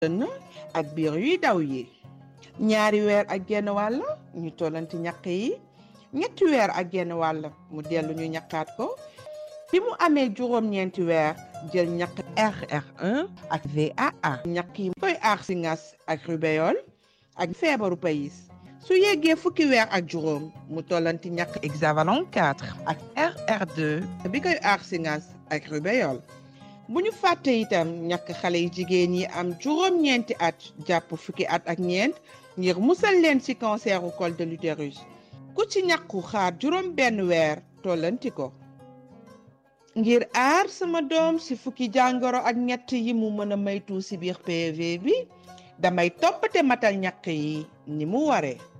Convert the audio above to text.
dënn ak biir yuy daw yi ñaari weer ak genn wàll ñu tollanti ñaq yi ñetti weer ak genn wàll mu dellu ñu ñaqaat ko bi mu amee juróom-ñeenti weer jël ñaq RR1 ak VAA ñaq yi koy aar si ngas ak rubéole ak feebaru payis su yeggee fukki weer ak juróom mu tollanti ñaq hexavalon 4 ak RR2 bi koy aar si ngas ak rubéole bu ñu fàtte itam ñàkk xale yi jigéen yi am juróom-ñeenti at jàpp fukki at ak ñeent ngir musal leen ci canceru col de l'utérus ku ci ñàkku xaar juróom benn weer tollanti ko ngir aar sama doom ci fukki jàngoro ak ñett yi mu mën a maytu ci biir PV bi damay toppate matal ñàkk yi ni mu waree